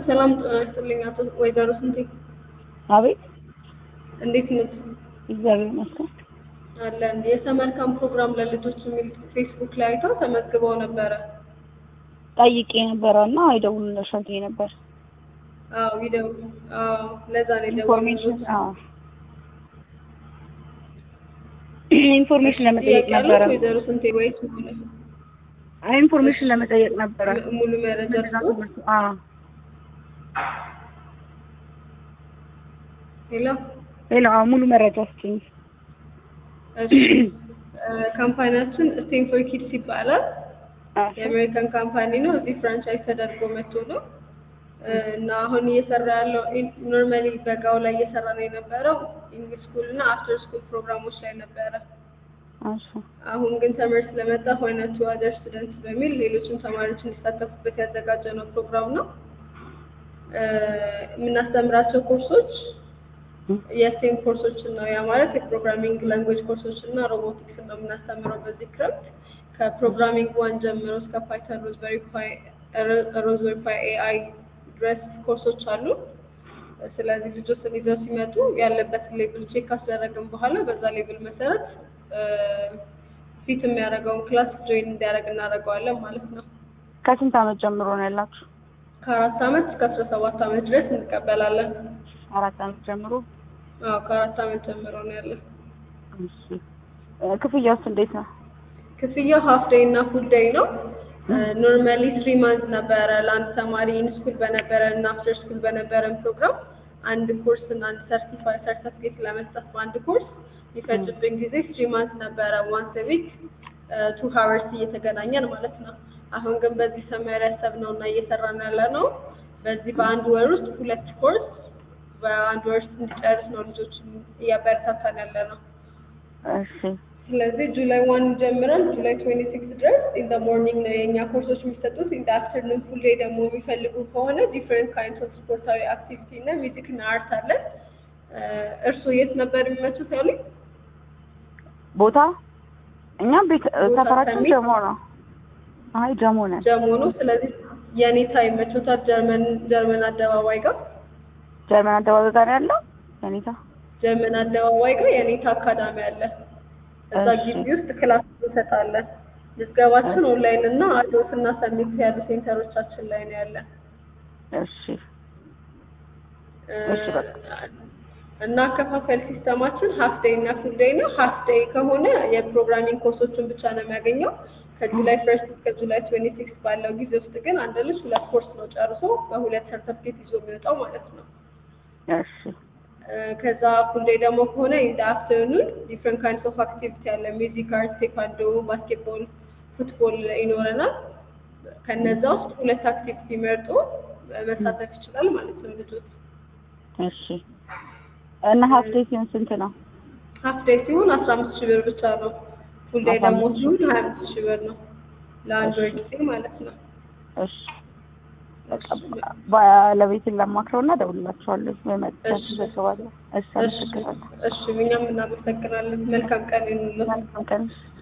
ሰላም ጤና ይስጥልኝ አቶ ወይዘሮ ስንቴ አቤት እንዴት ነዎት? እግዚአብሔር ይመስገን። አለን የሰመር ካምፕ ፕሮግራም ለልጆች የሚል ፌስቡክ ላይ አይተው ተመዝግበው ነበረ። ጠይቄ ነበረ እና ይደውሉልሻል ብዬ ነበር። አዎ ይደውሉ። አዎ ለዛ ነው ኢንፎርሜሽን የደወልኩት። አዎ ኢንፎርሜሽን ለመጠየቅ ጥያቄ ነበረ። አለዎት ወይዘሮ ስንቴ ወይስ አይ ኢንፎርሜሽን ለመጠየቅ ነበረ። ሙሉ መረጃ ልስጥዎት? አዎ ሄሎ ሌላ አዎ ሙሉ መረጃ ስጭኝ። እሺ እ ካምፓኒያችን ስቴም ፎር ኪድስ ይባላል። እሺ የአሜሪካን ካምፓኒ ነው። እዚህ ፍራንቻይዝ ተደርጎ መጥቶ ነው እ እና አሁን እየሰራ ያለው ኖርማሊ በጋው ላይ እየሰራ ነው የነበረው ኢንግሊሽ ስኩል እና አፍተር ስኩል ፕሮግራሞች ላይ ነበረ። እሺ አሁን ግን ተመር ስለመጣ ሆነ ቱ አደር ስቱደንትስ በሚል ሌሎችም ተማሪዎች እንዲሳተፉበት ያዘጋጀ ነው ፕሮግራም ነው። እ የምናስተምራቸው ኮርሶች የስቴም ኮርሶችን ነው። ያ ማለት የፕሮግራሚንግ ላንጉዌጅ ኮርሶች እና ሮቦቲክስ ነው የምናስተምረው በዚህ ክረምት ከፕሮግራሚንግ ዋን ጀምሮ እስከ ፓይተን፣ ሮዝበሪ ፓይ ሮዝበሪ ፓይ ኤአይ ድረስ ኮርሶች አሉ። ስለዚህ ልጆችን ይዘው ሲመጡ ያለበትን ሌብል ቼክ ካስደረግን በኋላ በዛ ሌብል መሰረት እ ፊት የሚያደርገውን ክላስ ጆይን እንዲያደርግ እናደርገዋለን ማለት ነው። ከስንት ዓመት ጀምሮ ነው ያላችሁ? ከአራት ዓመት እስከ አስራ ሰባት ዓመት ድረስ እንቀበላለን። አራት ዓመት ጀምሮ። አዎ ከአራት ዓመት ጀምሮ ነው ያለን። እሺ እ ክፍያውስ እንዴት ነው? ክፍያው ሀፍ ዴይ እና ፉል ዴይ ነው። ኖርማሊ ትሪ ማንት ነበረ ለአንድ ተማሪ ኢን ስኩል በነበረ እና አፍተር ስኩል በነበረን ፕሮግራም አንድ ኮርስ እና አንድ ሰርቲፋይ ሰርተፍኬት ለመስጠት በአንድ ኮርስ የሚፈጅብን ጊዜ ትሪ ማንት ነበረ ዋንስ ዊክ ቱ ሀወርስ እየተገናኘን ማለት ነው። አሁን ግን በዚህ ሰመር ያሰብነው እና እየሰራን ያለ ነው በዚህ በአንድ ወር ውስጥ ሁለት ኮርስ በአንድ ወር ውስጥ እንዲጨርስ ነው ልጆችን እያበረታታን ያለ ነው። እሺ ስለዚህ ጁላይ ዋን ጀምረን ጁላይ ትዌንቲ ሲክስ ድረስ ኢን ደ ሞርኒንግ ነው የእኛ ኮርሶች የሚሰጡት። ኢን ደ አፍተርኑን ፉል ዴይ ደግሞ የሚፈልጉ ከሆነ ዲፍረንት ካይንድስ ኦፍ ስፖርታዊ አክቲቪቲ እና ሚውዚክ እና አርት አለን። እርስዎ የት ነበር የሚመቹት ያሉኝ? ቦታ እኛ ቤት ቦታ ሰፈራችን ከሚል? ጀሞ ነው። አይ ጀሞ ነን። ጀሞ ነው። ስለዚህ የኔታ ይመቾታል። ጀርመን ጀርመን አደባባይ ጋር ጀርመን አደባባይ ጋር ያለው የኔታ ጀርመን አደባባይ ጋር የኔታ አካዳሚ አለ። እዛ እሺ። ግቢ ውስጥ ክላስ እንሰጣለን። ምዝገባችን ኦንላይን እና አዶት እና ሰሚት ያሉ ሴንተሮቻችን ላይ ነው ያለ እሺ እሺ፣ በቃ። እና አከፋፈል ሲስተማችን ሀፍ ዴይ እና ፉል ዴይ ነው። ሀፍ ዴይ ከሆነ የፕሮግራሚንግ ኮርሶችን ብቻ ነው የሚያገኘው። ከጁላይ ፈርስት እስከ ጁላይ ትዌንቲ ሲክስ ባለው ጊዜ ውስጥ ግን አንድ ልጅ ሁለት ኮርስ ነው ጨርሶ በሁለት ሰርተፍኬት ይዞ የሚወጣው ማለት ነው። እሺ እ ከዛ ፉል ዴይ ደግሞ ከሆነ ኢን አፍተርኑን ዲፍረንት ካይንድስ ኦፍ አክቲቪቲ አለ። ሚውዚክ፣ አርት፣ ቴኳንዶ፣ ባስኬትቦል፣ ፉትቦል ይኖረናል። ከነዛ ውስጥ ሁለት አክቲቪቲ መርጦ መሳተፍ ይችላል ማለት ነው ልጆች። እሺ እና ሀፍ ዴይ ሲሆን ስንት ነው? ሀፍ ዴይ ሲሆን አስራ አምስት ሺህ ብር ብቻ ነው። ፉል ዴይ አስራ ደግሞ አምስት ሲሆን ሀያ አምስት ሺህ ብር ነው ለአንድ ወር እሺ። ጊዜ ማለት ነው። እሺ በቃ ባለቤትን ላማክረው እና እደውልላችኋለሁ ወይ መጥቻችሁ እሺ። ዘግባለሁ። እሺ እሺ አመሰግናለሁ። እሺ፣ እኛም እናመሰግናለን። መልካም ቀን ይሁንልዎት። መልካም ቀን።